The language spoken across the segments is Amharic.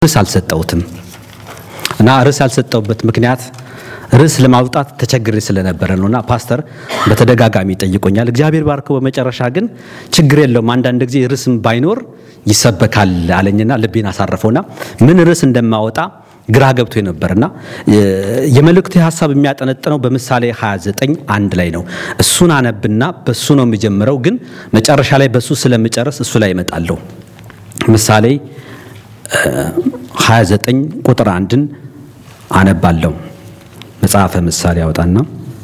ርዕስ አልሰጠሁትም እና ርዕስ ያልሰጠሁበት ምክንያት ርዕስ ለማውጣት ተቸግሬ ስለነበረ ነው እና ፓስተር በተደጋጋሚ ጠይቆኛል። እግዚአብሔር ባርከው በመጨረሻ ግን ችግር የለውም አንዳንድ ጊዜ ርዕስም ባይኖር ይሰበካል አለኝና ልቤን አሳረፈውና ምን ርዕስ እንደማወጣ ግራ ገብቶ ነበርና የመልእክቱ ሀሳብ የሚያጠነጥነው በምሳሌ 29 አንድ ላይ ነው። እሱን አነብና በሱ ነው የሚጀምረው፣ ግን መጨረሻ ላይ በሱ ስለምጨርስ እሱ ላይ እመጣለሁ። ምሳሌ 29 ቁጥር አንድን አነባለሁ። መጽሐፈ ምሳሌ ያወጣና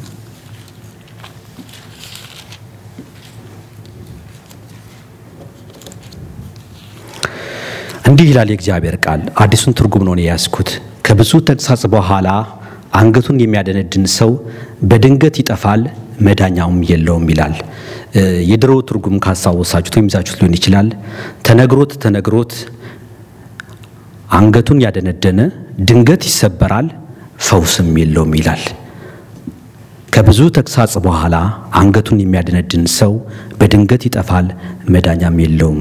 እንዲህ ይላል የእግዚአብሔር ቃል። አዲሱን ትርጉም ነው የያዝኩት። ከብዙ ተግሳጽ በኋላ አንገቱን የሚያደነድን ሰው በድንገት ይጠፋል፣ መዳኛውም የለውም ይላል። የድሮ ትርጉም ካስታወሳችሁት ወይም ይዛችሁት ሊሆን ይችላል። ተነግሮት ተነግሮት አንገቱን ያደነደነ ድንገት ይሰበራል፣ ፈውስም የለውም ይላል። ከብዙ ተግሳጽ በኋላ አንገቱን የሚያደነድን ሰው በድንገት ይጠፋል፣ መዳኛም የለውም።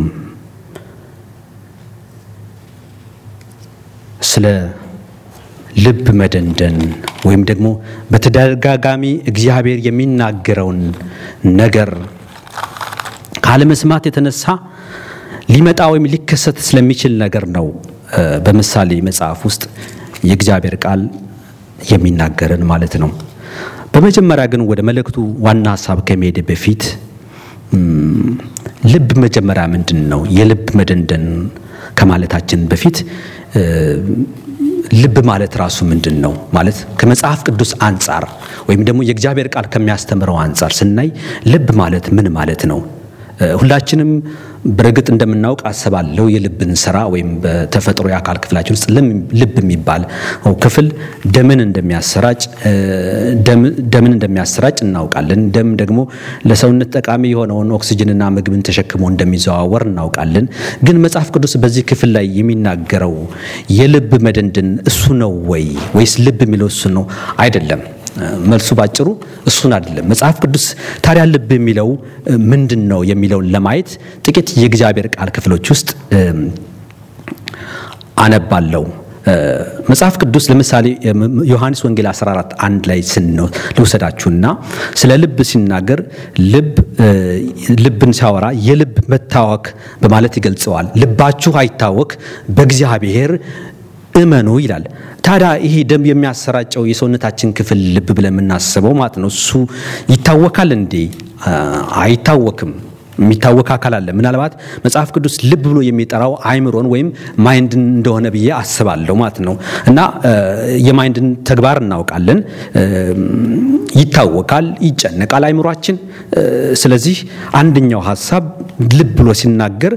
ስለ ልብ መደንደን ወይም ደግሞ በተደጋጋሚ እግዚአብሔር የሚናገረውን ነገር ካለመስማት የተነሳ ሊመጣ ወይም ሊከሰት ስለሚችል ነገር ነው በምሳሌ መጽሐፍ ውስጥ የእግዚአብሔር ቃል የሚናገረን ማለት ነው። በመጀመሪያ ግን ወደ መልእክቱ ዋና ሀሳብ ከመሄድ በፊት ልብ መጀመሪያ ምንድን ነው? የልብ መደንደን ከማለታችን በፊት ልብ ማለት ራሱ ምንድን ነው ማለት ከመጽሐፍ ቅዱስ አንጻር ወይም ደግሞ የእግዚአብሔር ቃል ከሚያስተምረው አንጻር ስናይ ልብ ማለት ምን ማለት ነው? ሁላችንም በእርግጥ እንደምናውቅ አስባለሁ የልብን ስራ ወይም በተፈጥሮ የአካል ክፍላችን ውስጥ ልብ የሚባል ክፍል ደምን እንደሚያሰራጭ ደምን እንደሚያሰራጭ እናውቃለን። ደም ደግሞ ለሰውነት ጠቃሚ የሆነውን ኦክሲጅንና ምግብን ተሸክሞ እንደሚዘዋወር እናውቃለን። ግን መጽሐፍ ቅዱስ በዚህ ክፍል ላይ የሚናገረው የልብ መደንደን እሱ ነው ወይ ወይስ ልብ የሚለው እሱ ነው? አይደለም። መልሱ ባጭሩ እሱን አይደለም። መጽሐፍ ቅዱስ ታዲያ ልብ የሚለው ምንድን ነው የሚለውን ለማየት ጥቂት የእግዚአብሔር ቃል ክፍሎች ውስጥ አነባለሁ። መጽሐፍ ቅዱስ ለምሳሌ ዮሐንስ ወንጌል 14 አንድ ላይ ስንው ልውሰዳችሁና ስለ ልብ ሲናገር ልብ ልብን ሲያወራ የልብ መታወክ በማለት ይገልጸዋል። ልባችሁ አይታወክ በእግዚአብሔር እመኑ ይላል። ታዲያ ይሄ ደም የሚያሰራጨው የሰውነታችን ክፍል ልብ ብለን የምናስበው ማለት ነው እሱ ይታወካል እንዴ? አይታወክም። የሚታወክ አካል አለ። ምናልባት መጽሐፍ ቅዱስ ልብ ብሎ የሚጠራው አይምሮን ወይም ማይንድን እንደሆነ ብዬ አስባለሁ ማለት ነው። እና የማይንድን ተግባር እናውቃለን። ይታወካል፣ ይጨነቃል አይምሯችን። ስለዚህ አንደኛው ሀሳብ ልብ ብሎ ሲናገር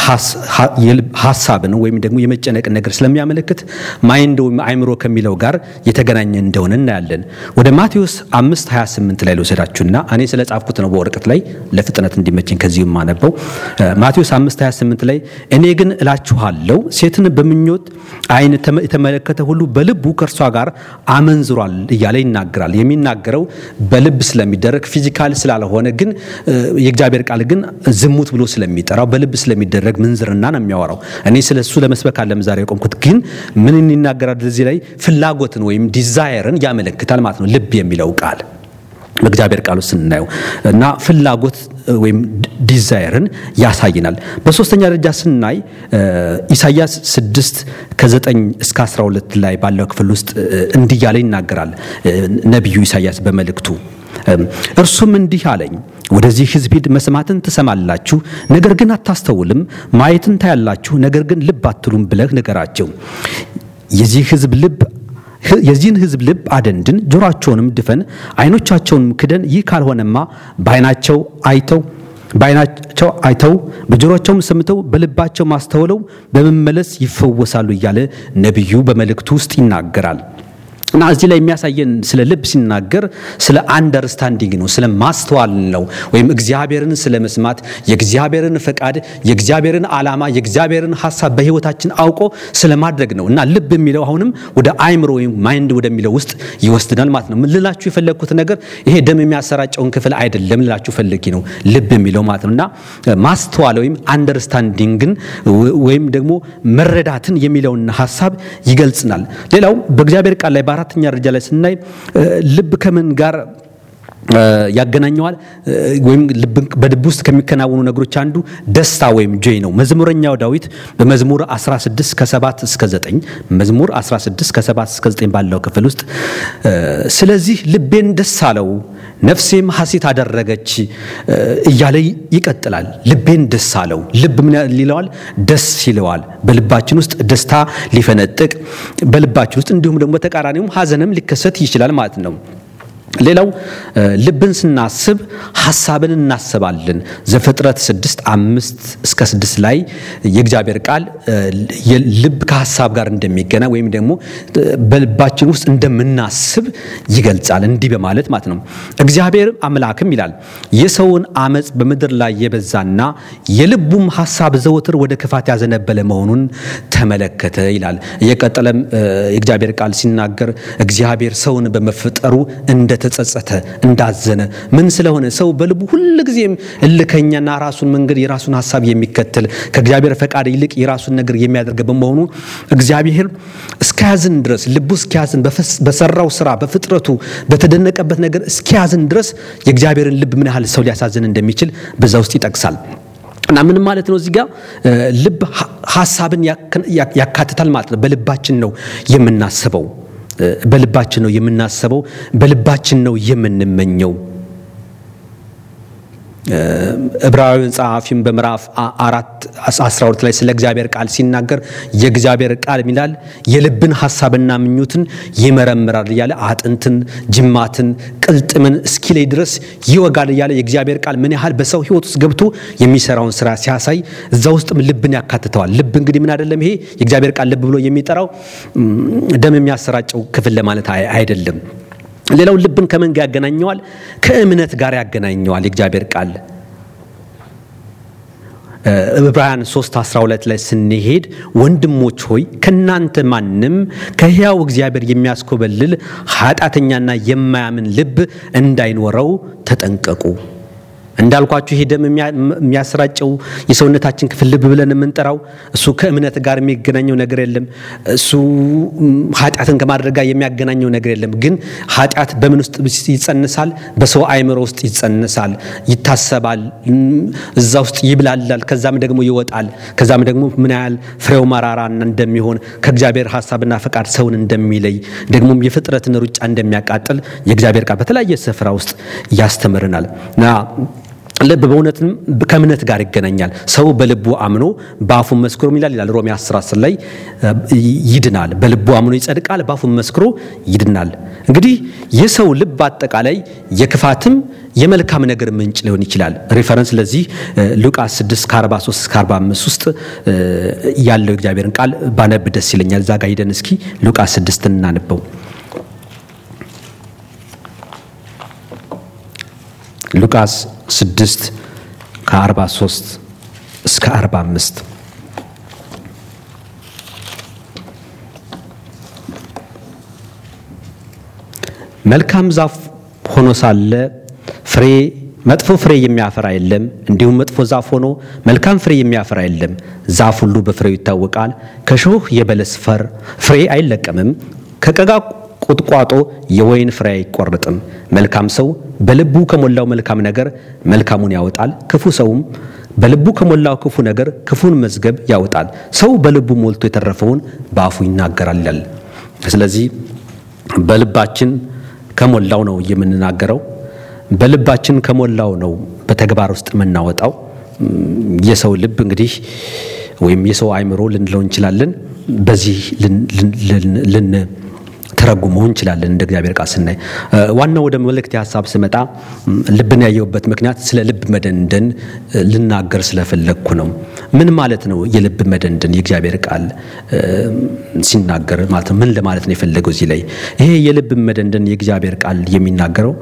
ሀሳብን ወይም ደግሞ የመጨነቅን ነገር ስለሚያመለክት ማይንድ ወይም አይምሮ ከሚለው ጋር የተገናኘ እንደሆነ እናያለን። ወደ ማቴዎስ 5 28 ላይ ልወሰዳችሁና እኔ ስለ ጻፍኩት ነው በወረቀት ላይ ለፍጥነት እንዲመቸኝ ከዚሁ የማነበው ማቴዎስ 5 28 ላይ እኔ ግን እላችኋለሁ ሴትን በምኞት ዓይን የተመለከተ ሁሉ በልቡ ከእርሷ ጋር አመንዝሯል እያለ ይናገራል። የሚናገረው በልብ ስለሚደረግ ፊዚካል ስላልሆነ ግን የእግዚአብሔር ቃል ግን ዝሙት ብሎ ስለሚጠራው በልብ ስለሚደረግ ምንዝርና ነው የሚያወራው። እኔ ስለ እሱ ለመስበክ አለም ዛሬ የቆምኩት ግን ምን ይናገራል? እዚህ ላይ ፍላጎትን ወይም ዲዛየርን ያመለክታል ማለት ነው ልብ የሚለው ቃል በእግዚአብሔር ቃል ውስጥ ስናየው እና ፍላጎት ወይም ዲዛይርን ያሳይናል። በሶስተኛ ደረጃ ስናይ ኢሳያስ 6 ከ9 እስከ 12 ላይ ባለው ክፍል ውስጥ እንዲህ እያለ ይናገራል ነቢዩ ኢሳያስ በመልእክቱ እርሱም እንዲህ አለኝ፣ ወደዚህ ሕዝብ ሂድ፣ መስማትን ትሰማላችሁ፣ ነገር ግን አታስተውልም፣ ማየትን ታያላችሁ፣ ነገር ግን ልብ አትሉም ብለህ ንገራቸው። የዚህ ሕዝብ ልብ የዚህን ሕዝብ ልብ አደንድን፣ ጆሮአቸውንም ድፈን፣ ዓይኖቻቸውንም ክደን። ይህ ካልሆነማ በዓይናቸው አይተው በዓይናቸው አይተው በጆሮአቸውም ሰምተው በልባቸው ማስተውለው በመመለስ ይፈወሳሉ እያለ ነቢዩ በመልእክቱ ውስጥ ይናገራል። እና እዚህ ላይ የሚያሳየን ስለ ልብ ሲናገር ስለ አንደርስታንዲንግ ነው፣ ስለ ማስተዋል ነው። ወይም እግዚአብሔርን ስለ መስማት የእግዚአብሔርን ፈቃድ፣ የእግዚአብሔርን ዓላማ፣ የእግዚአብሔርን ሀሳብ በሕይወታችን አውቆ ስለ ማድረግ ነው። እና ልብ የሚለው አሁንም ወደ አይምሮ ወይም ማይንድ ወደሚለው ውስጥ ይወስድናል ማለት ነው። ምን ልላችሁ የፈለግኩት ነገር ይሄ ደም የሚያሰራጨውን ክፍል አይደለም ልላችሁ ፈልጌ ነው ልብ የሚለው ማለት ነው። እና ማስተዋል ወይም አንደርስታንዲንግን ወይም ደግሞ መረዳትን የሚለውን ሀሳብ ይገልጽናል። ሌላው በእግዚአብሔር ቃል ላይ በአራተኛ ደረጃ ላይ ስናይ ልብ ከምን ጋር ያገናኘዋል ወይም በልብ ውስጥ ከሚከናወኑ ነገሮች አንዱ ደስታ ወይም ጆይ ነው። መዝሙረኛው ዳዊት በመዝሙር 16 ከ7 እስከ 9 መዝሙር 16 ከ7 እስከ 9 ባለው ክፍል ውስጥ ስለዚህ ልቤን ደስ አለው ነፍሴም ሐሴት አደረገች እያለ ይቀጥላል። ልቤን ደስ አለው። ልብ ምን ይለዋል? ደስ ይለዋል። በልባችን ውስጥ ደስታ ሊፈነጥቅ በልባችን ውስጥ እንዲሁም ደግሞ ተቃራኒውም ሐዘንም ሊከሰት ይችላል ማለት ነው። ሌላው ልብን ስናስብ ሀሳብን እናስባለን። ዘፍጥረት ስድስት አምስት እስከ ስድስት ላይ የእግዚአብሔር ቃል ልብ ከሀሳብ ጋር እንደሚገና ወይም ደግሞ በልባችን ውስጥ እንደምናስብ ይገልጻል። እንዲህ በማለት ማለት ነው። እግዚአብሔር አምላክም ይላል የሰውን አመፅ በምድር ላይ የበዛና የልቡም ሀሳብ ዘወትር ወደ ክፋት ያዘነበለ መሆኑን ተመለከተ ይላል። እየቀጠለም የእግዚአብሔር ቃል ሲናገር እግዚአብሔር ሰውን በመፍጠሩ እንደ ተጸጸተ እንዳዘነ ምን ስለሆነ ሰው በልቡ ሁልጊዜም እልከኛና ራሱን መንገድ የራሱን ሀሳብ የሚከተል ከእግዚአብሔር ፈቃድ ይልቅ የራሱን ነገር የሚያደርግ በመሆኑ እግዚአብሔር እስኪያዝን ድረስ ልቡ እስኪያዝን በሰራው ስራ በፍጥረቱ በተደነቀበት ነገር እስኪያዝን ድረስ የእግዚአብሔርን ልብ ምን ያህል ሰው ሊያሳዝን እንደሚችል በዛ ውስጥ ይጠቅሳል። እና ምን ማለት ነው? እዚህ ጋር ልብ ሀሳብን ያካትታል ማለት ነው። በልባችን ነው የምናስበው በልባችን ነው የምናስበው፣ በልባችን ነው የምንመኘው። ዕብራውያን ጸሐፊም በምዕራፍ አራት አስራ ሁለት ላይ ስለ እግዚአብሔር ቃል ሲናገር የእግዚአብሔር ቃል ይላል የልብን ሀሳብና ምኞትን ይመረምራል እያለ አጥንትን፣ ጅማትን፣ ቅልጥምን እስኪለይ ድረስ ይወጋል እያለ የእግዚአብሔር ቃል ምን ያህል በሰው ሕይወት ውስጥ ገብቶ የሚሰራውን ስራ ሲያሳይ እዛ ውስጥም ልብን ያካትተዋል። ልብ እንግዲህ ምን አይደለም ይሄ የእግዚአብሔር ቃል ልብ ብሎ የሚጠራው ደም የሚያሰራጨው ክፍል ለማለት አይደለም። ሌላው ልብን ከምን ጋር ያገናኘዋል? ከእምነት ጋር ያገናኘዋል። የእግዚአብሔር ቃል ዕብራውያን 3 12 ላይ ስንሄድ ወንድሞች ሆይ ከእናንተ ማንም ከሕያው እግዚአብሔር የሚያስኮበልል ኃጢአተኛና የማያምን ልብ እንዳይኖረው ተጠንቀቁ። እንዳልኳችሁ ይሄ ደም የሚያሰራጨው የሰውነታችን ክፍል ልብ ብለን የምንጠራው እሱ ከእምነት ጋር የሚገናኘው ነገር የለም። እሱ ኃጢአትን ከማድረግ ጋር የሚያገናኘው ነገር የለም። ግን ኃጢአት በምን ውስጥ ይጸንሳል? በሰው አእምሮ ውስጥ ይጸንሳል፣ ይታሰባል፣ እዛ ውስጥ ይብላላል፣ ከዛም ደግሞ ይወጣል። ከዛም ደግሞ ምን ያህል ፍሬው መራራ እንደሚሆን ከእግዚአብሔር ሀሳብና ፈቃድ ሰውን እንደሚለይ ደግሞም የፍጥረትን ሩጫ እንደሚያቃጥል የእግዚአብሔር ቃል በተለያየ ስፍራ ውስጥ ያስተምርናል እና ልብ በእውነትም ከእምነት ጋር ይገናኛል። ሰው በልቡ አምኖ በአፉ መስክሮ ይላል ይላል ሮሜ 10 10 ላይ ይድናል። በልቡ አምኖ ይጸድቃል፣ በአፉ መስክሮ ይድናል። እንግዲህ የሰው ልብ አጠቃላይ የክፋትም የመልካም ነገር ምንጭ ሊሆን ይችላል። ሪፈረንስ ለዚህ ሉቃስ 6 ከ43 እስከ 45 ውስጥ ያለው እግዚአብሔርን ቃል ባነብ ደስ ይለኛል። እዛ ጋር ሂደን እስኪ ሉቃስ 6 እናንበው። ሉቃስ 6 ከ43 እስከ 45 መልካም ዛፍ ሆኖ ሳለ ፍሬ መጥፎ ፍሬ የሚያፈራ የለም፣ እንዲሁም መጥፎ ዛፍ ሆኖ መልካም ፍሬ የሚያፈራ የለም። ዛፍ ሁሉ በፍሬው ይታወቃል። ከሾህ የበለስ ፈር ፍሬ አይለቀምም፣ ከቀጋ ቁጥቋጦ የወይን ፍሬ አይቆርጥም። መልካም ሰው በልቡ ከሞላው መልካም ነገር መልካሙን ያወጣል፣ ክፉ ሰውም በልቡ ከሞላው ክፉ ነገር ክፉን መዝገብ ያወጣል። ሰው በልቡ ሞልቶ የተረፈውን በአፉ ይናገራል ይላል። ስለዚህ በልባችን ከሞላው ነው የምንናገረው። በልባችን ከሞላው ነው በተግባር ውስጥ የምናወጣው። የሰው ልብ እንግዲህ ወይም የሰው አእምሮ ልንለው እንችላለን። በዚህ ልን ተረጉመው እንችላለን። እንደ እግዚአብሔር ቃል ስናይ ዋናው ወደ መልእክት ሀሳብ ስመጣ ልብን ያየሁበት ምክንያት ስለ ልብ መደንደን ልናገር ስለፈለግኩ ነው። ምን ማለት ነው? የልብ መደንደን የእግዚአብሔር ቃል ሲናገር ማለት ነው ምን ለማለት ነው የፈለገው እዚህ ላይ? ይሄ የልብ መደንደን የእግዚአብሔር ቃል የሚናገረው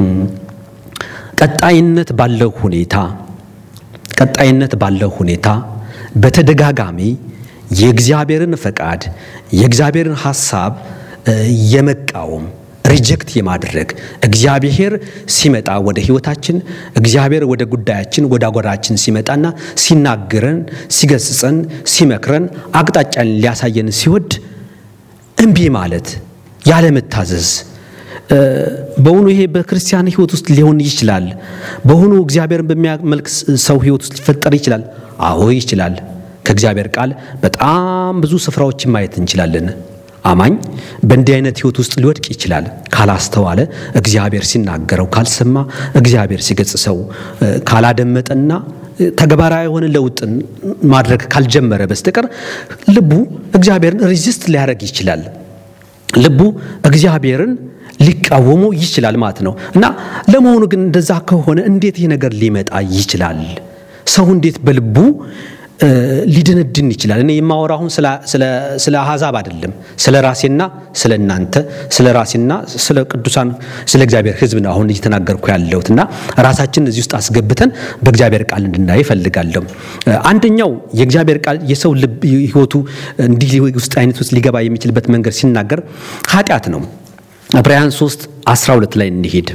ቀጣይነት ባለው ሁኔታ ቀጣይነት ባለው ሁኔታ በተደጋጋሚ የእግዚአብሔርን ፈቃድ የእግዚአብሔርን ሐሳብ የመቃወም ሪጀክት የማድረግ እግዚአብሔር ሲመጣ ወደ ሕይወታችን እግዚአብሔር ወደ ጉዳያችን ወደ አጎራችን ሲመጣና ሲናገረን፣ ሲገስጸን፣ ሲመክረን አቅጣጫን ሊያሳየን ሲወድ እምቢ ማለት ያለመታዘዝ በእውኑ ይሄ በክርስቲያን ሕይወት ውስጥ ሊሆን ይችላል። በእውኑ እግዚአብሔርን በሚያመልክ ሰው ሕይወት ውስጥ ሊፈጠር ይችላል። አዎ ይችላል። ከእግዚአብሔር ቃል በጣም ብዙ ስፍራዎችን ማየት እንችላለን። አማኝ በእንዲህ አይነት ሕይወት ውስጥ ሊወድቅ ይችላል። ካላስተዋለ፣ እግዚአብሔር ሲናገረው ካልሰማ፣ እግዚአብሔር ሲገጽሰው ካላደመጠና ተግባራዊ የሆነ ለውጥን ማድረግ ካልጀመረ በስተቀር ልቡ እግዚአብሔርን ሪዚስት ሊያደርግ ይችላል። ልቡ እግዚአብሔርን ሊቃወሙ ይችላል ማለት ነው። እና ለመሆኑ ግን እንደዛ ከሆነ እንዴት ይህ ነገር ሊመጣ ይችላል? ሰው እንዴት በልቡ ሊድንድን ይችላል? እኔ የማወራ አሁን ስለ አሕዛብ አይደለም፣ ስለ ራሴና ስለ እናንተ፣ ስለ ራሴና ስለ ቅዱሳን ስለ እግዚአብሔር ሕዝብ ነው አሁን እየተናገርኩ ያለሁት እና ራሳችን እዚህ ውስጥ አስገብተን በእግዚአብሔር ቃል እንድናይ እፈልጋለሁ። አንደኛው የእግዚአብሔር ቃል የሰው ልብ ሕይወቱ እንዲህ ውስጥ አይነት ውስጥ ሊገባ የሚችልበት መንገድ ሲናገር ኃጢአት ነው። ዕብራውያን 3 12 ላይ እንሄድ።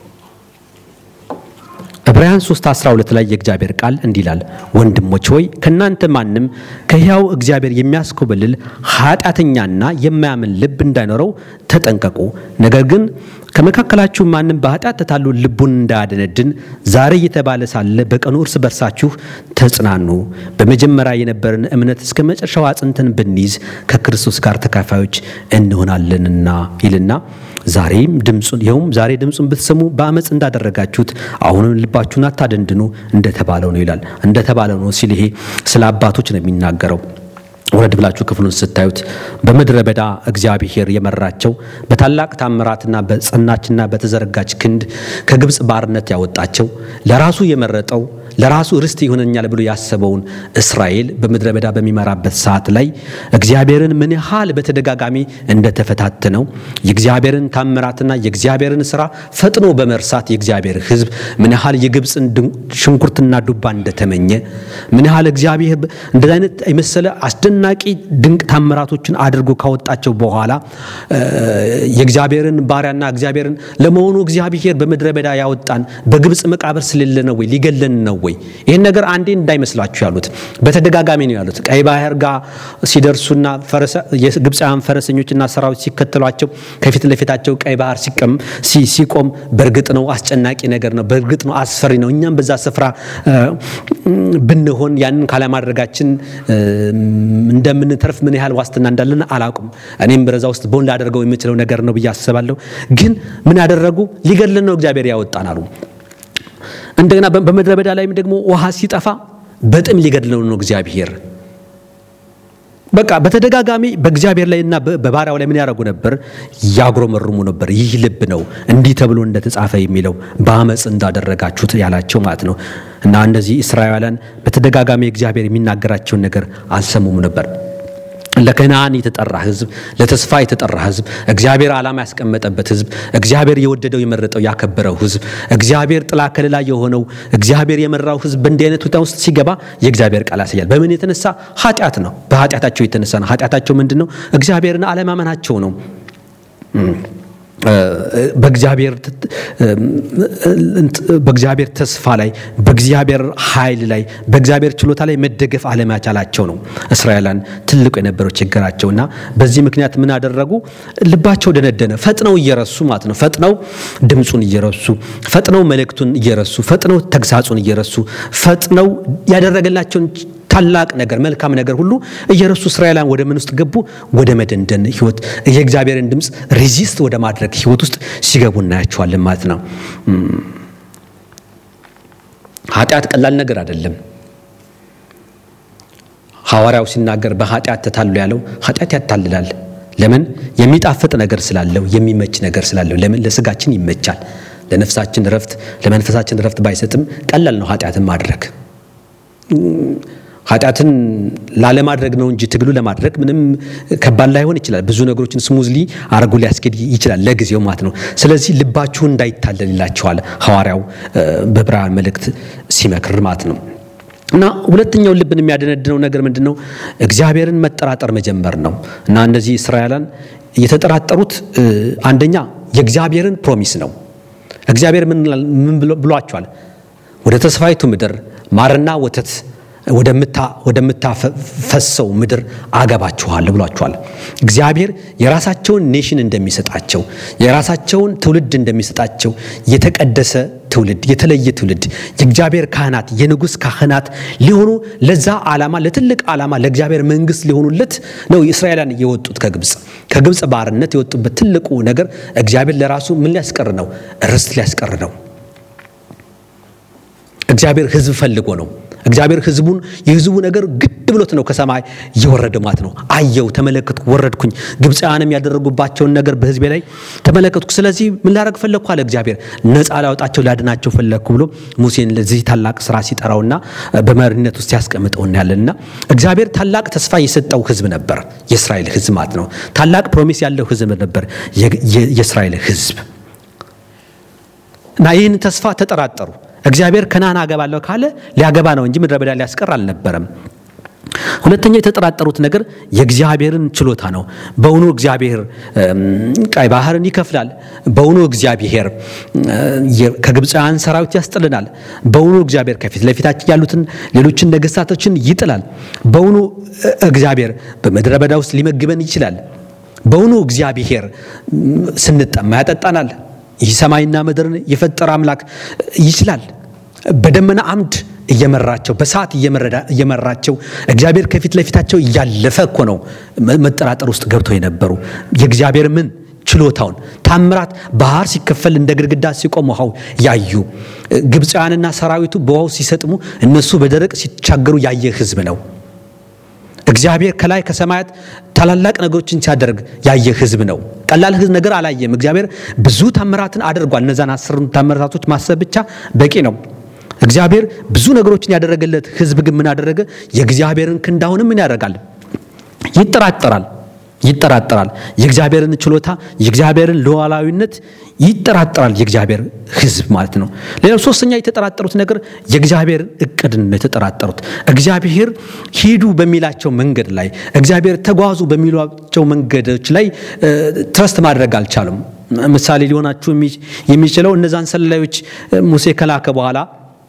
ዕብራውያን 3 12 ላይ የእግዚአብሔር ቃል እንዲህ ይላል፣ ወንድሞች ሆይ ከእናንተ ማንም ከሕያው እግዚአብሔር የሚያስኮበልል ኃጢአተኛና የማያምን ልብ እንዳይኖረው ተጠንቀቁ። ነገር ግን ከመካከላችሁ ማንም በኃጢአት ተታሎ ልቡን እንዳያደነድን ዛሬ እየተባለ ሳለ በቀኑ እርስ በርሳችሁ ተጽናኑ። በመጀመሪያ የነበረን እምነት እስከ መጨረሻው አጽንተን ብንይዝ ከክርስቶስ ጋር ተካፋዮች እንሆናለንና ይልና ዛሬም ድምፁን ይኸውም ዛሬ ድምፁን ብትሰሙ በአመፅ እንዳደረጋችሁት አሁንም ልባችሁን አታደንድኑ እንደተባለው ነው ይላል። እንደተባለው ነው ሲል ይሄ ስለ አባቶች ነው የሚናገረው። ወረድ ብላችሁ ክፍሉን ስታዩት በምድረ በዳ እግዚአብሔር የመራቸው በታላቅ ታምራትና በጸናችና በተዘረጋች ክንድ ከግብፅ ባርነት ያወጣቸው ለራሱ የመረጠው ለራሱ ርስት ይሆነኛል ብሎ ያሰበውን እስራኤል በምድረ በዳ በሚመራበት ሰዓት ላይ እግዚአብሔርን ምን ያህል በተደጋጋሚ እንደተፈታተነው የእግዚአብሔርን ታምራትና የእግዚአብሔርን ስራ ፈጥኖ በመርሳት የእግዚአብሔር ሕዝብ ምን ያህል የግብፅን ሽንኩርትና ዱባ እንደተመኘ ምን ያህል እግዚአብሔር እንደዚህ አይነት የመሰለ አስደናቂ ድንቅ ታምራቶችን አድርጎ ካወጣቸው በኋላ የእግዚአብሔርን ባሪያና እግዚአብሔርን ለመሆኑ እግዚአብሔር በምድረ በዳ ያወጣን በግብፅ መቃብር ስለሌለ ነው ወይ ሊገለን ነው ወይ? ይህን ነገር አንዴ እንዳይመስላችሁ ያሉት በተደጋጋሚ ነው ያሉት። ቀይ ባህር ጋር ሲደርሱና የግብፃውያን ፈረሰኞችና ሰራዊት ሲከተሏቸው ከፊት ለፊታቸው ቀይ ባህር ሲቆም በእርግጥ ነው አስጨናቂ ነገር ነው፣ በእርግጥ ነው አስፈሪ ነው። እኛም በዛ ስፍራ ብንሆን ያንን ካለማድረጋችን እንደምንተርፍ ምን ያህል ዋስትና እንዳለን አላውቅም። እኔም በዛ ውስጥ ቦን ላደርገው የምችለው ነገር ነው ብዬ አስባለሁ። ግን ምን ያደረጉ ሊገድለን ነው እግዚአብሔር ያወጣን አሉ። እንደገና በምድረ በዳ ላይም ደግሞ ውሃ ሲጠፋ በጥም ሊገድለው ነው እግዚአብሔር። በቃ በተደጋጋሚ በእግዚአብሔር ላይና በባሪያው ላይ ምን ያደርጉ ነበር? ያጉረመርሙ ነበር። ይህ ልብ ነው እንዲህ ተብሎ እንደተጻፈ የሚለው በአመፅ እንዳደረጋችሁት ያላቸው ማለት ነው። እና እነዚህ እስራኤላውያን በተደጋጋሚ እግዚአብሔር የሚናገራቸውን ነገር አልሰሙም ነበር። ለከነዓን የተጠራ ሕዝብ ለተስፋ የተጠራ ሕዝብ እግዚአብሔር ዓላማ ያስቀመጠበት ሕዝብ እግዚአብሔር የወደደው የመረጠው ያከበረው ሕዝብ እግዚአብሔር ጥላ ከለላ የሆነው እግዚአብሔር የመራው ሕዝብ በእንዲህ አይነት ሁኔታ ውስጥ ሲገባ የእግዚአብሔር ቃል ያሳያል። በምን የተነሳ ኃጢአት ነው። በኃጢአታቸው የተነሳ ነው። ኃጢአታቸው ምንድን ነው? እግዚአብሔርን አለማመናቸው ነው። በእግዚአብሔር ተስፋ ላይ በእግዚአብሔር ኃይል ላይ በእግዚአብሔር ችሎታ ላይ መደገፍ አለመቻላቸው ነው እስራኤላን ትልቁ የነበረው ችግራቸው እና በዚህ ምክንያት ምን አደረጉ? ልባቸው ደነደነ። ፈጥነው እየረሱ ማለት ነው። ፈጥነው ድምፁን እየረሱ ፈጥነው መልእክቱን እየረሱ ፈጥነው ተግሳጹን እየረሱ ፈጥነው ያደረገላቸውን ታላቅ ነገር መልካም ነገር ሁሉ እየረሱ እስራኤላን ወደ ምን ውስጥ ገቡ? ወደ መደንደን ህይወት የእግዚአብሔርን ድምፅ ሬዚስት ወደ ማድረግ ህይወት ውስጥ ሲገቡ እናያቸዋለን ማለት ነው። ኃጢአት ቀላል ነገር አይደለም። ሐዋርያው ሲናገር በኃጢአት ተታሉ ያለው ኃጢአት ያታልላል። ለምን? የሚጣፍጥ ነገር ስላለው የሚመች ነገር ስላለው። ለምን? ለስጋችን ይመቻል። ለነፍሳችን ረፍት፣ ለመንፈሳችን ረፍት ባይሰጥም ቀላል ነው ኃጢአትን ማድረግ ኃጢአትን ላለማድረግ ነው እንጂ ትግሉ ለማድረግ ምንም ከባድ ላይሆን ይችላል። ብዙ ነገሮችን ስሙዝሊ አድርጎ ሊያስኬድ ይችላል ለጊዜው ማለት ነው። ስለዚህ ልባችሁ እንዳይታለል ይላቸዋል ሐዋርያው በዕብራውያን መልእክት ሲመክር ማለት ነው። እና ሁለተኛው ልብን የሚያደነድነው ነገር ምንድን ነው? እግዚአብሔርን መጠራጠር መጀመር ነው። እና እነዚህ እስራኤላን የተጠራጠሩት አንደኛ የእግዚአብሔርን ፕሮሚስ ነው። እግዚአብሔር ምን ብሏቸዋል? ወደ ተስፋይቱ ምድር ማርና ወተት ወደምታፈሰው ምድር አገባችኋለሁ ብሏቸዋል። እግዚአብሔር የራሳቸውን ኔሽን እንደሚሰጣቸው የራሳቸውን ትውልድ እንደሚሰጣቸው የተቀደሰ ትውልድ የተለየ ትውልድ የእግዚአብሔር ካህናት የንጉሥ ካህናት ሊሆኑ ለዛ ዓላማ ለትልቅ ዓላማ ለእግዚአብሔር መንግሥት ሊሆኑለት ነው እስራኤላን የወጡት ከግብፅ ከግብፅ ባርነት የወጡበት ትልቁ ነገር እግዚአብሔር ለራሱ ምን ሊያስቀር ነው? ርስት ሊያስቀር ነው። እግዚአብሔር ሕዝብ ፈልጎ ነው። እግዚአብሔር ሕዝቡን የሕዝቡ ነገር ግድ ብሎት ነው ከሰማይ እየወረደ ማለት ነው። አየው፣ ተመለከትኩ፣ ወረድኩኝ ግብፃውያንም ያደረጉባቸውን ነገር በሕዝቤ ላይ ተመለከትኩ። ስለዚህ ምን ላደርግ ፈለግኩ አለ እግዚአብሔር። ነፃ ላወጣቸው ላድናቸው ፈለግኩ ብሎ ሙሴን ለዚህ ታላቅ ስራ ሲጠራውና በመሪነት ውስጥ ያስቀምጠው እናያለንና እግዚአብሔር ታላቅ ተስፋ የሰጠው ሕዝብ ነበር፣ የእስራኤል ሕዝብ ማለት ነው። ታላቅ ፕሮሚስ ያለው ሕዝብ ነበር የእስራኤል ሕዝብ እና ይህን ተስፋ ተጠራጠሩ። እግዚአብሔር ከነዓን አገባለሁ ካለ ሊያገባ ነው እንጂ ምድረ በዳ ሊያስቀር አልነበረም። ሁለተኛ የተጠራጠሩት ነገር የእግዚአብሔርን ችሎታ ነው። በውኑ እግዚአብሔር ቀይ ባህርን ይከፍላል? በውኑ እግዚአብሔር ከግብፃውያን ሰራዊት ያስጥልናል? በውኑ እግዚአብሔር ከፊት ለፊታችን ያሉትን ሌሎችን ነገስታቶችን ይጥላል? በውኑ እግዚአብሔር በምድረ በዳ ውስጥ ሊመግበን ይችላል? በውኑ እግዚአብሔር ስንጠማ ያጠጣናል? ይህ ሰማይና ምድርን የፈጠረ አምላክ ይችላል? በደመና አምድ እየመራቸው በሰዓት እየመራቸው እግዚአብሔር ከፊት ለፊታቸው እያለፈ እኮ ነው መጠራጠር ውስጥ ገብተው የነበሩ የእግዚአብሔር ምን ችሎታውን ታምራት ባህር ሲከፈል እንደ ግድግዳ ሲቆም ውሃው ያዩ ግብፃውያንና ሰራዊቱ በውሃው ሲሰጥሙ እነሱ በደረቅ ሲቻገሩ ያየ ሕዝብ ነው። እግዚአብሔር ከላይ ከሰማያት ታላላቅ ነገሮችን ሲያደርግ ያየ ሕዝብ ነው። ቀላል ሕዝብ ነገር አላየም። እግዚአብሔር ብዙ ታምራትን አድርጓል። እነዛን አስሩን ታምራቶች ማሰብ ብቻ በቂ ነው። እግዚአብሔር ብዙ ነገሮችን ያደረገለት ሕዝብ ግን ምን አደረገ? የእግዚአብሔርን ክንድ አሁንም ምን ያደርጋል? ይጠራጠራል ይጠራጠራል። የእግዚአብሔርን ችሎታ የእግዚአብሔርን ሉዓላዊነት ይጠራጠራል የእግዚአብሔር ሕዝብ ማለት ነው። ሌላው ሶስተኛ የተጠራጠሩት ነገር የእግዚአብሔር እቅድን ነው የተጠራጠሩት። እግዚአብሔር ሂዱ በሚላቸው መንገድ ላይ እግዚአብሔር ተጓዙ በሚሏቸው መንገዶች ላይ ትረስት ማድረግ አልቻሉም። ምሳሌ ሊሆናችሁ የሚችለው እነዛን ሰላዮች ሙሴ ከላከ በኋላ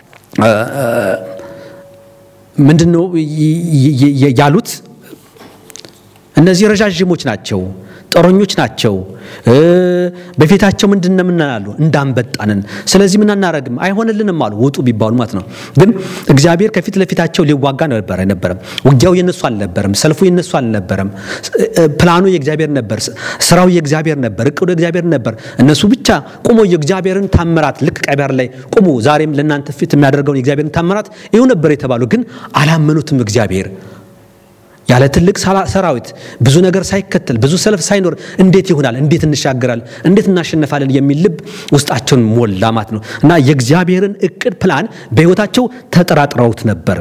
ምንድን ነው ያሉት? እነዚህ ረዣዥሞች ናቸው፣ ጦረኞች ናቸው። በፊታቸው ምንድን ነው ምናሉ? እንዳንበጣንን። ስለዚህ ምን አናረግም፣ አይሆንልንም አሉ። ውጡ ቢባሉ ማለት ነው። ግን እግዚአብሔር ከፊት ለፊታቸው ሊዋጋ ነበር አይነበረም። ውጊያው የነሱ አልነበረም። ሰልፉ የነሱ አልነበረም። ፕላኑ የእግዚአብሔር ነበር። ስራው የእግዚአብሔር ነበር። እቅዱ የእግዚአብሔር ነበር። እነሱ ብቻ ቁሞ የእግዚአብሔርን ታምራት ልክ ቀይ ባህር ላይ ቁሙ፣ ዛሬም ለእናንተ ፊት የሚያደርገውን የእግዚአብሔርን ታምራት ይኸው ነበር የተባሉ ግን አላመኑትም እግዚአብሔር ያለ ትልቅ ሰራዊት ብዙ ነገር ሳይከተል ብዙ ሰልፍ ሳይኖር እንዴት ይሆናል? እንዴት እንሻገራለን? እንዴት እናሸንፋለን? የሚል ልብ ውስጣቸውን ሞላ ማለት ነው። እና የእግዚአብሔርን እቅድ ፕላን በሕይወታቸው ተጠራጥረውት ነበር።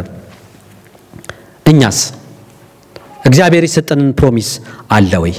እኛስ እግዚአብሔር የሰጠንን ፕሮሚስ አለ ወይ?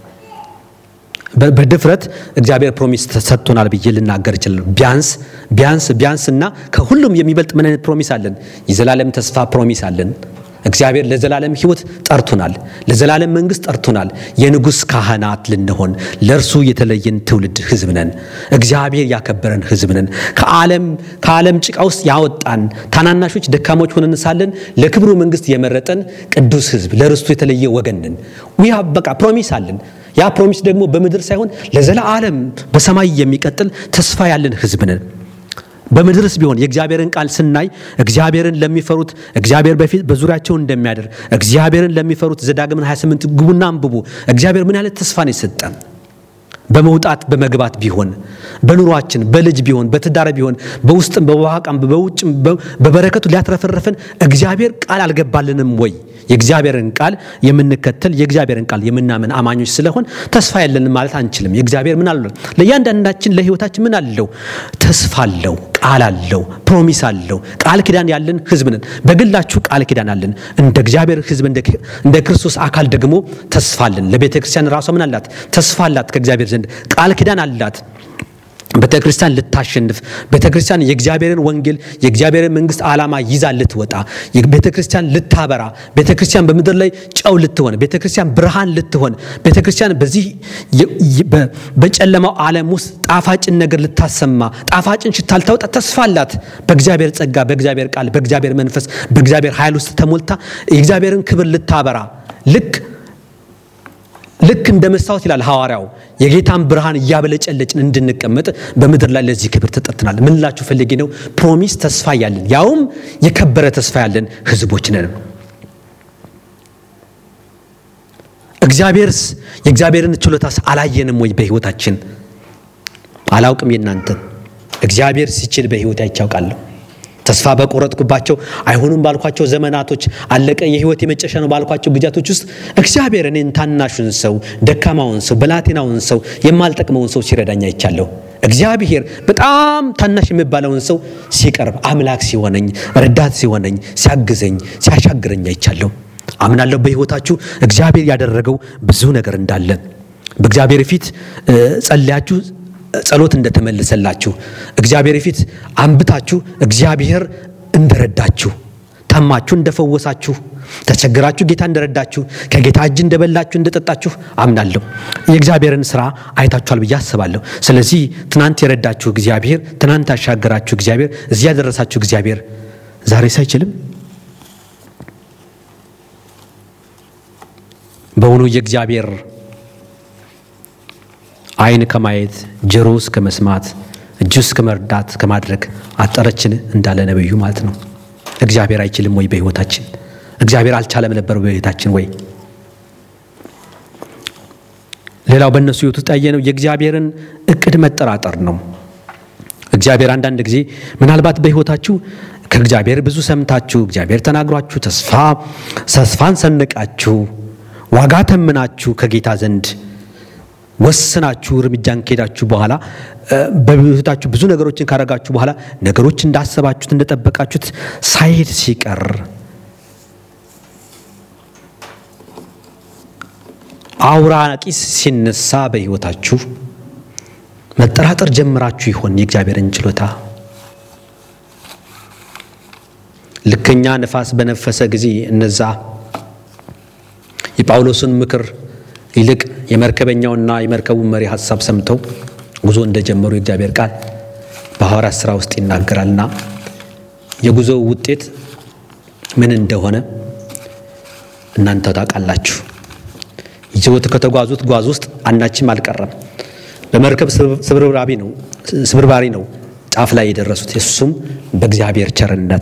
በድፍረት እግዚአብሔር ፕሮሚስ ተሰጥቶናል ብዬ ልናገር ይችላል። ቢያንስ ቢያንስ ቢያንስ እና ከሁሉም የሚበልጥ ምን አይነት ፕሮሚስ አለን? የዘላለም ተስፋ ፕሮሚስ አለን። እግዚአብሔር ለዘላለም ሕይወት ጠርቶናል። ለዘላለም መንግስት ጠርቶናል። የንጉሥ ካህናት ልንሆን ለእርሱ የተለየን ትውልድ ሕዝብ ነን። እግዚአብሔር ያከበረን ሕዝብ ነን። ከዓለም ከዓለም ጭቃ ውስጥ ያወጣን ታናናሾች ደካሞች ሆነን ሳለን ለክብሩ መንግስት የመረጠን ቅዱስ ሕዝብ ለርስቱ የተለየ ወገን ነን። ዊ በቃ ፕሮሚስ አለን። ያ ፕሮሚስ ደግሞ በምድር ሳይሆን ለዘላለም በሰማይ የሚቀጥል ተስፋ ያለን ሕዝብ ነን። በምድርስ ቢሆን የእግዚአብሔርን ቃል ስናይ እግዚአብሔርን ለሚፈሩት እግዚአብሔር በፊት በዙሪያቸው እንደሚያደር እግዚአብሔርን ለሚፈሩት ዘዳግምን 28 ግቡና አንብቡ። እግዚአብሔር ምን ያለ ተስፋ ነው የሰጠን? በመውጣት በመግባት ቢሆን በኑሯችን በልጅ ቢሆን በትዳር ቢሆን በውስጥም በዋቃም በውጭም በበረከቱ ሊያትረፈረፈን እግዚአብሔር ቃል አልገባልንም ወይ? የእግዚአብሔርን ቃል የምንከተል የእግዚአብሔርን ቃል የምናምን አማኞች ስለሆን ተስፋ ያለንም ማለት አንችልም። የእግዚአብሔር ምን አለው? ለእያንዳንዳችን ለህይወታችን ምን አለው? ተስፋ አለው፣ ቃል አለው፣ ፕሮሚስ አለው። ቃል ኪዳን ያለን ሕዝብ ነን። በግላችሁ ቃል ኪዳን አለን። እንደ እግዚአብሔር ሕዝብ እንደ ክርስቶስ አካል ደግሞ ተስፋ አለን። ለቤተ ክርስቲያን ራሷ ምን አላት? ተስፋ አላት። ከእግዚአብሔር ዘንድ ቃል ኪዳን አላት። ቤተ ክርስቲያን ልታሸንፍ ቤተ ክርስቲያን የእግዚአብሔርን ወንጌል የእግዚአብሔርን መንግስት ዓላማ ይዛ ልትወጣ ቤተ ክርስቲያን ልታበራ ቤተ ክርስቲያን በምድር ላይ ጨው ልትሆን ቤተ ክርስቲያን ብርሃን ልትሆን ቤተ ክርስቲያን በዚህ በጨለማው ዓለም ውስጥ ጣፋጭን ነገር ልታሰማ ጣፋጭን ሽታ ልታወጣ ተስፋ አላት። በእግዚአብሔር ጸጋ፣ በእግዚአብሔር ቃል፣ በእግዚአብሔር መንፈስ፣ በእግዚአብሔር ኃይል ውስጥ ተሞልታ የእግዚአብሔርን ክብር ልታበራ ልክ ልክ እንደ መስታወት ይላል ሐዋርያው የጌታን ብርሃን እያበለጨለጭን እንድንቀመጥ በምድር ላይ ለዚህ ክብር ተጠርተናል። ምን ላችሁ ፈልጌ ነው? ፕሮሚስ ተስፋ ያለን ያውም የከበረ ተስፋ ያለን ህዝቦች ነን። እግዚአብሔርስ የእግዚአብሔርን ችሎታስ አላየንም ወይ? በህይወታችን አላውቅም። የእናንተን እግዚአብሔር ሲችል በህይወት አይቻውቃለሁ። ተስፋ በቆረጥኩባቸው አይሆኑም ባልኳቸው ዘመናቶች አለቀ የህይወት የመጨረሻ ነው ባልኳቸው ጊዜያቶች ውስጥ እግዚአብሔር እኔን ታናሹን ሰው፣ ደካማውን ሰው፣ በላቴናውን ሰው፣ የማልጠቅመውን ሰው ሲረዳኝ አይቻለሁ። እግዚአብሔር በጣም ታናሽ የሚባለውን ሰው ሲቀርብ አምላክ ሲሆነኝ፣ ረዳት ሲሆነኝ፣ ሲያግዘኝ፣ ሲያሻግረኝ አይቻለሁ። አምናለሁ በህይወታችሁ እግዚአብሔር ያደረገው ብዙ ነገር እንዳለ በእግዚአብሔር ፊት ጸልያችሁ ጸሎት እንደተመለሰላችሁ እግዚአብሔር ፊት አንብታችሁ እግዚአብሔር እንደረዳችሁ ታማችሁ እንደፈወሳችሁ ተቸግራችሁ ጌታ እንደረዳችሁ ከጌታ እጅ እንደበላችሁ እንደጠጣችሁ አምናለሁ። የእግዚአብሔርን ስራ አይታችኋል ብዬ አስባለሁ። ስለዚህ ትናንት የረዳችሁ እግዚአብሔር፣ ትናንት ያሻገራችሁ እግዚአብሔር፣ እዚህ ያደረሳችሁ እግዚአብሔር ዛሬ ሳይችልም በውኑ የእግዚአብሔር ዓይን ከማየት ጆሮ እስከ መስማት እጁ እስከ መርዳት ከማድረግ አጠረችን እንዳለ ነብዩ ማለት ነው። እግዚአብሔር አይችልም ወይ? በህይወታችን እግዚአብሔር አልቻለም ነበር በህይወታችን ወይ? ሌላው በእነሱ ህይወት ውስጥ ያየነው የእግዚአብሔርን እቅድ መጠራጠር ነው። እግዚአብሔር አንዳንድ ጊዜ ምናልባት በህይወታችሁ ከእግዚአብሔር ብዙ ሰምታችሁ እግዚአብሔር ተናግሯችሁ ተስፋ ተስፋን ሰንቃችሁ ዋጋ ተምናችሁ ከጌታ ዘንድ ወስናችሁ እርምጃን ከሄዳችሁ በኋላ በህይወታችሁ ብዙ ነገሮችን ካረጋችሁ በኋላ ነገሮች እንዳሰባችሁት እንደጠበቃችሁት ሳይሄድ ሲቀር አውራ ቂስ ሲነሳ በህይወታችሁ መጠራጠር ጀምራችሁ ይሆን የእግዚአብሔርን ችሎታ? ልከኛ ነፋስ በነፈሰ ጊዜ እነዛ የጳውሎስን ምክር ይልቅ የመርከበኛውና የመርከቡን መሪ ሀሳብ ሰምተው ጉዞ እንደጀመሩ የእግዚአብሔር ቃል በሐዋርያት ሥራ ውስጥ ይናገራልና የጉዞው ውጤት ምን እንደሆነ እናንተ ታውቃላችሁ። ይዘውት ከተጓዙት ጓዝ ውስጥ አንዳችም አልቀረም። በመርከብ ስብርባሪ ነው ስብርባሪ ነው ጫፍ ላይ የደረሱት። እሱም በእግዚአብሔር ቸርነት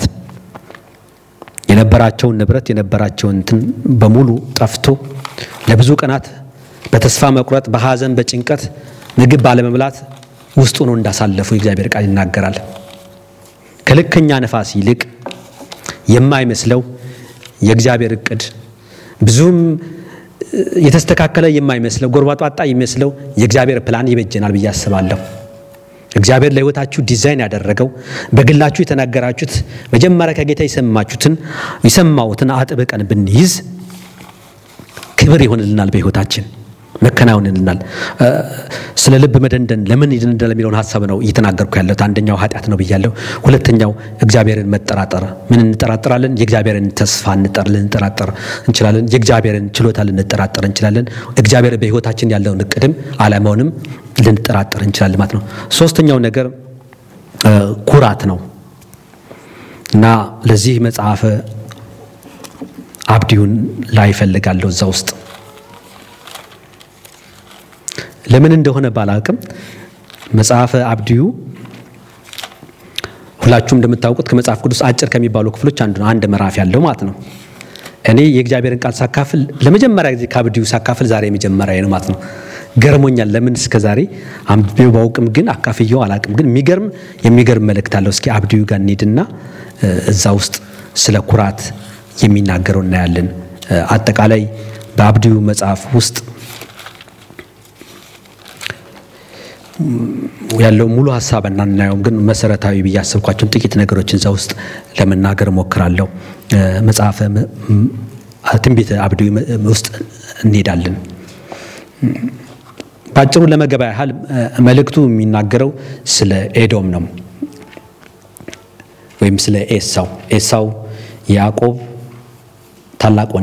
የነበራቸውን ንብረት የነበራቸውን እንትን በሙሉ ጠፍቶ ለብዙ ቀናት በተስፋ መቁረጥ፣ በሐዘን፣ በጭንቀት ምግብ ባለመብላት ውስጡ ነው እንዳሳለፉ የእግዚአብሔር ቃል ይናገራል። ከልከኛ ነፋስ ይልቅ የማይመስለው የእግዚአብሔር እቅድ ብዙም የተስተካከለ የማይመስለው ጎርባጣ የሚመስለው የእግዚአብሔር ፕላን ይበጀናል ብዬ አስባለሁ። እግዚአብሔር ለሕይወታችሁ ዲዛይን ያደረገው በግላችሁ የተናገራችሁት መጀመሪያ ከጌታ የሰማችሁትን የሰማሁትን አጥብቀን ብንይዝ ክብር ይሆንልናል፣ በሕይወታችን መከናወንልናል። ስለ ልብ መደንደን ለምን ይደንደን የሚለውን ሀሳብ ነው እየተናገርኩ ያለሁት። አንደኛው ኃጢአት ነው ብያለሁ። ሁለተኛው እግዚአብሔርን መጠራጠር። ምን እንጠራጠራለን? የእግዚአብሔርን ተስፋ ልንጠራጠር እንችላለን። የእግዚአብሔርን ችሎታ ልንጠራጠር እንችላለን። እግዚአብሔር በሕይወታችን ያለውን እቅድም ዓላማውንም ልንጠራጠር እንችላለን ማለት ነው። ሶስተኛው ነገር ኩራት ነው እና ለዚህ መጽሐፈ አብዲዩን ላይ እፈልጋለሁ እዛ ውስጥ ለምን እንደሆነ ባላውቅም መጽሐፈ አብድዩ ሁላችሁም እንደምታውቁት ከመጽሐፍ ቅዱስ አጭር ከሚባሉ ክፍሎች አንዱ ነው። አንድ ምዕራፍ ያለው ማለት ነው። እኔ የእግዚአብሔርን ቃል ሳካፍል ለመጀመሪያ ጊዜ ከአብድዩ ሳካፍል ዛሬ የመጀመሪያ ነው ማለት ነው። ገርሞኛል። ለምን እስከ ዛሬ አንብቤው ባውቅም ግን አካፍየው አላውቅም። ግን የሚገርም የሚገርም መልእክት አለው። እስኪ አብድዩ ጋር እንሂድና እዛ ውስጥ ስለ ኩራት የሚናገረው እናያለን። አጠቃላይ በአብድዩ መጽሐፍ ውስጥ ያለው ሙሉ ሀሳብ እናናየውም፣ ግን መሰረታዊ ብዬ ያሰብኳቸውን ጥቂት ነገሮችን እዛ ውስጥ ለመናገር እሞክራለሁ። መጽሐፈ ትንቢተ አብድዩ ውስጥ እንሄዳለን። በአጭሩ ለመገባ ያህል መልእክቱ የሚናገረው ስለ ኤዶም ነው ወይም ስለ ኤሳው ኤሳው የያዕቆብ ታላቅ